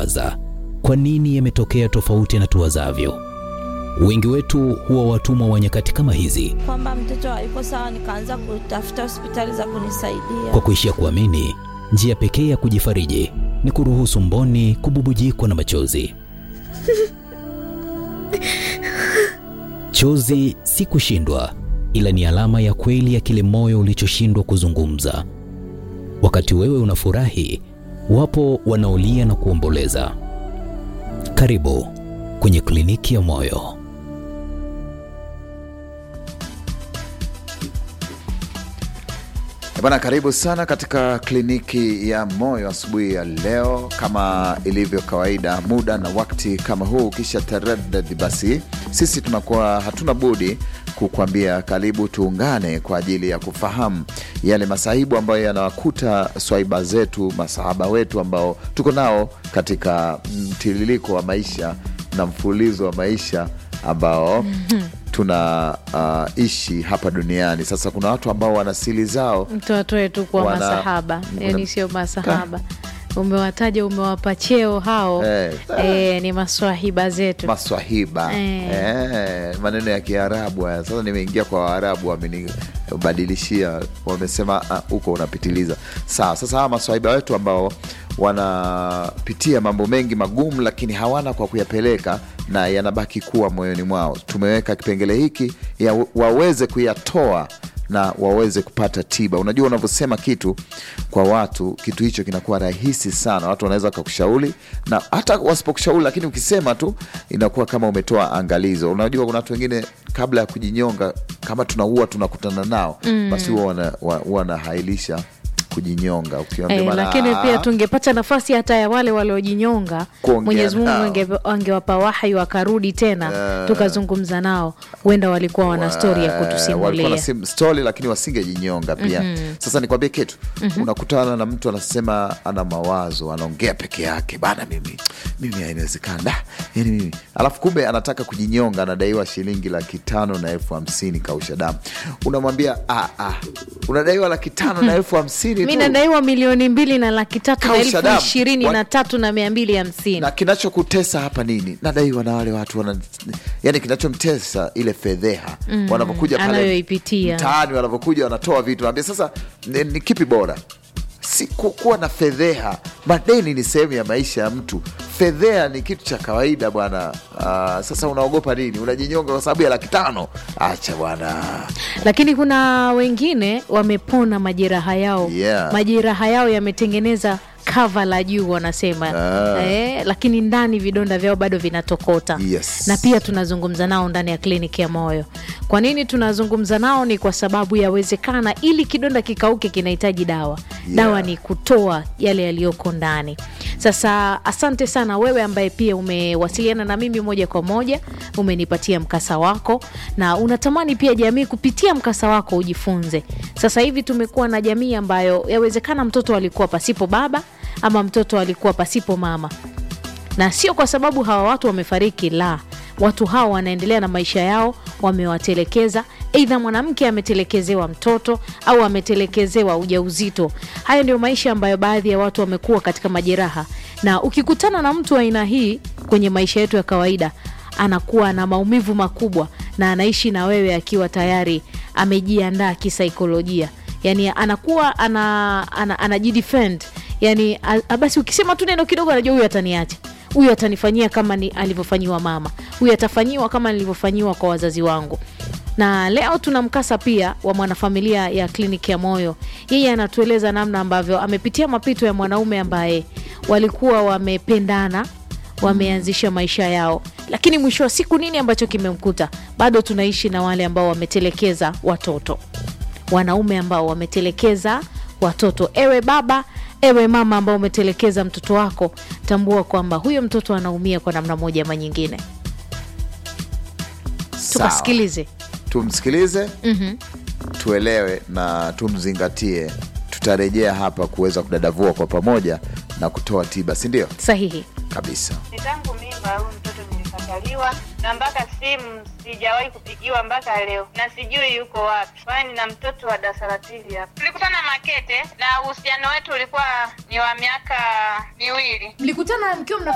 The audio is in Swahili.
kuwaza kwa nini yametokea tofauti na tuwazavyo. Wengi wetu huwa watumwa wa nyakati kama hizi, kwamba mtoto hayuko sawa, nikaanza kutafuta hospitali za kunisaidia. kwa kuishia kuamini njia pekee ya kujifariji ni kuruhusu mboni kububujikwa na machozi. Chozi si kushindwa, ila ni alama ya kweli ya kile moyo ulichoshindwa kuzungumza. Wakati wewe unafurahi, wapo wanaolia na kuomboleza. Karibu kwenye kliniki ya moyo. Eh Bwana, karibu sana katika kliniki ya moyo asubuhi ya leo. Kama ilivyo kawaida, muda na wakati kama huu, kisha taradadi, basi sisi tunakuwa hatuna budi kukwambia karibu, tuungane kwa ajili ya kufahamu yale masahibu ambayo yanawakuta swaiba zetu, masahaba wetu ambao tuko nao katika mtiririko wa maisha na mfululizo wa maisha ambao tunaishi hapa duniani. Sasa kuna watu ambao wana siri zao mtoto wetu kuwa Wana- masahaba yani wana- sio masahaba umewataja umewapa cheo hao Eh. eh, ni maswahiba zetu maswahiba Eh. eh, maneno ya Kiarabu haya. Sasa nimeingia kwa Waarabu, wamenibadilishia, wamesema "Ah, huko unapitiliza. Sawa, sasa hawa maswahiba wetu ambao wanapitia mambo mengi magumu, lakini hawana kwa kuyapeleka na yanabaki kuwa moyoni mwao, tumeweka kipengele hiki ya waweze kuyatoa na waweze kupata tiba. Unajua, unavyosema kitu kwa watu, kitu hicho kinakuwa rahisi sana. Watu wanaweza wakakushauri na hata wasipokushauri, lakini ukisema tu inakuwa kama umetoa angalizo. Unajua, kuna watu wengine kabla ya kujinyonga, kama tunaua tunakutana nao, basi huwa wana- wa- huwa wanahailisha kujinyonga. Ukiambia Eh, bana, lakini "Ah, pia tungepata nafasi hata ya wale waliojinyonga, Kuongea Mwenyezi Mungu nao. ange- angewapa wahi wakarudi tena tukazungumza nao, huenda walikuwa wana stori ya Eh, walikuwa kutusimulia. na sim- stori lakini wasingejinyonga pia. Sasa nikwambie kitu, unakutana na mtu anasema ana mawazo, anaongea peke yake, bana, mimi mimi haiwezekana da, yani mimi, alafu kumbe anataka kujinyonga, anadaiwa shilingi laki tano na elfu hamsini kausha damu. Unamwambia ah, ah, unadaiwa laki tano na elfu hamsini Mi tu. nadaiwa milioni mbili na laki tatu na Kausha elfu damu. ishirini Wa- na tatu na mia mbili hamsini na kinachokutesa hapa nini? Nadaiwa na wale watu wana, yani kinachomtesa ile fedheha wanavyokuja pale anayoipitia. mtaani, wanavyokuja wanatoa vitu, naambia sasa ni, ni kipi bora? Si ku- kuwa na fedheha. Madeni ni sehemu ya maisha ya mtu, fedheha ni kitu cha kawaida bwana. Ah, sasa unaogopa nini? Unajinyonga kwa sababu ya laki tano? Acha bwana. lakini kuna wengine wamepona majeraha yao Yeah. majeraha yao yametengeneza kava la juu wanasema Ah. eh, lakini ndani vidonda vyao bado vinatokota Yes. na pia tunazungumza nao ndani ya kliniki ya moyo kwa nini tunazungumza nao ni kwa sababu yawezekana ili kidonda kikauke kinahitaji dawa Yeah. dawa ni kutoa yale yaliyoko ndani sasa asante sana wewe ambaye pia umewasiliana na mimi moja kwa moja umenipatia mkasa wako na unatamani pia jamii kupitia mkasa wako ujifunze sasa hivi tumekuwa na jamii ambayo yawezekana mtoto alikuwa pasipo baba ama mtoto alikuwa pasipo mama na sio kwa sababu hawa watu wamefariki, la, watu hawa wanaendelea na maisha yao, wamewatelekeza. Aidha mwanamke ametelekezewa mtoto au ametelekezewa ujauzito. Haya ndio maisha ambayo baadhi ya watu wamekuwa katika majeraha, na ukikutana na mtu wa aina hii kwenye maisha yetu ya kawaida, anakuwa na maumivu makubwa na anaishi na wewe akiwa tayari amejiandaa kisaikolojia, yani anakuwa ana, ana, anajidefend yani a- a- basi ukisema tu neno kidogo anajua huyu ataniacha huyu atanifanyia kama ni alivyofanyiwa mama huyu atafanyiwa kama nilivyofanyiwa kwa wazazi wangu na leo tuna mkasa pia wa mwanafamilia ya kliniki ya moyo yeye anatueleza namna ambavyo amepitia mapito ya mwanaume ambaye walikuwa wamependana wameanzisha maisha yao lakini mwisho wa siku nini ambacho kimemkuta bado tunaishi na wale ambao wametelekeza watoto wanaume ambao wametelekeza watoto. Ewe baba, ewe mama ambao umetelekeza mtoto wako, tambua kwamba huyo mtoto anaumia kwa namna moja ama nyingine. Sawa. Tukasikilize. tumsikilize tuelewe na tumzingatie. Tutarejea hapa kuweza kudadavua kwa pamoja na kutoa tiba, si ndio? Sahihi. Kabisa. Ni tangu mimba huyu mtoto nilikataliwa, na mpaka simu sijawahi kupigiwa mpaka leo, na sijui yuko wapi, kwani na mtoto wa darasa la pili hapa. Tulikutana Makete na uhusiano wetu ulikuwa ni wa miaka miwili. mlikutana mkiwa mna